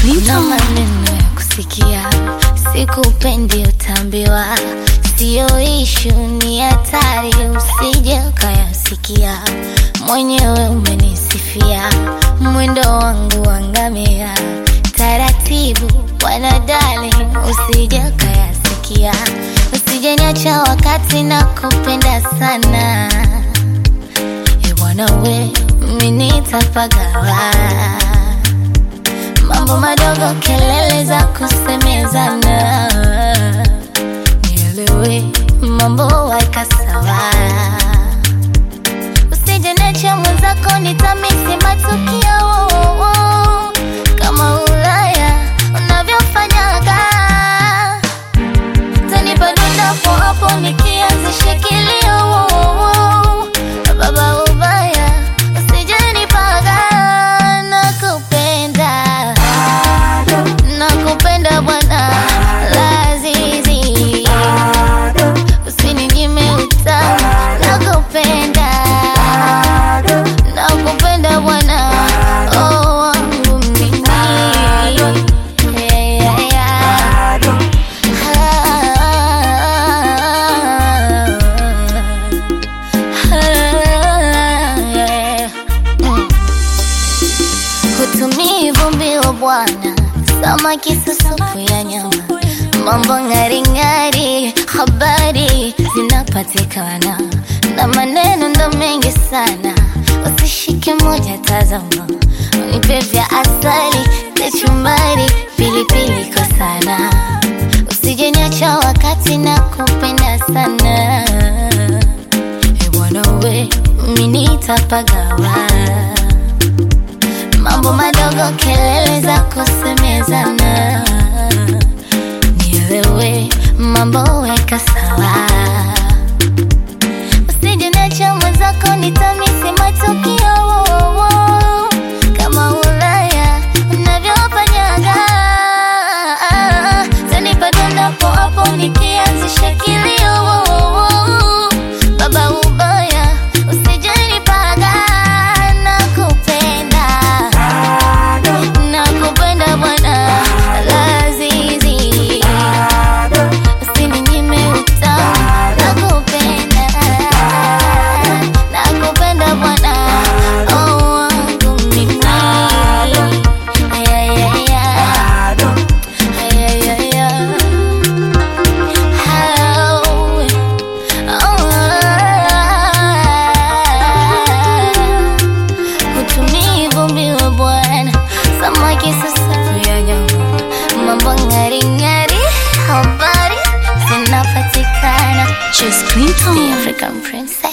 na Clinton. maneno ya kusikia, sikupendi utambiwa, siyo ishu, ni hatari, usije ukayasikia. Mwenyewe umenisifia mwendo wangu wangamia, taratibu wanadali, usije ukayasikia, usije niacha wakati na kupenda sana E bwana we, mimi nitapagawa mambo madogo, kelele za kusemezana, nielewe mambo waika sawa, usije niache mwenzako, nitamisi matukio kama Ulaya unavyofanyaga, tanipa dondapo hapo nikianzisha kilio baba ubaya, usije nipaga, nakupenda nakupenda bwana Lazizi, usininyime utamu, nakupenda nakupenda bwana oh, wangu mimi yeah, yeah, yeah. Hutumii vumbi wa bwana, samaki susupu ya nyama, mambo ng'aring'ari, habari zinapatikana na maneno ndo mengi sana, usishike moja, tazama, unipe vya asali, kachumbari, pilipili kwa sana, usije niacha wakati na kupenda sana, e bwana we, mimi nitapagawa mambo madogo, kelele za kusemezana, nielewe mambo weka sawa, usije niacha mwenzako, nitamisi matukio kama Ulaya unavyofanyaga, tanipa dondapo hapo nikianzisha kilio baba ubaya, usije nipaga, nakupenda nakupenda bwana Lazizi, usininyime utamu, nakupenda nakupenda bwana oh, wangu mimi Yeah, yeah, yeah. Yeah, yeah, yeah. Oh, oh. Hutumii vumbi wa bwana, samaki susafu ya nyama, mambo ng'aring'ari, habari zinapatikana. Just Clinton. The African Princess.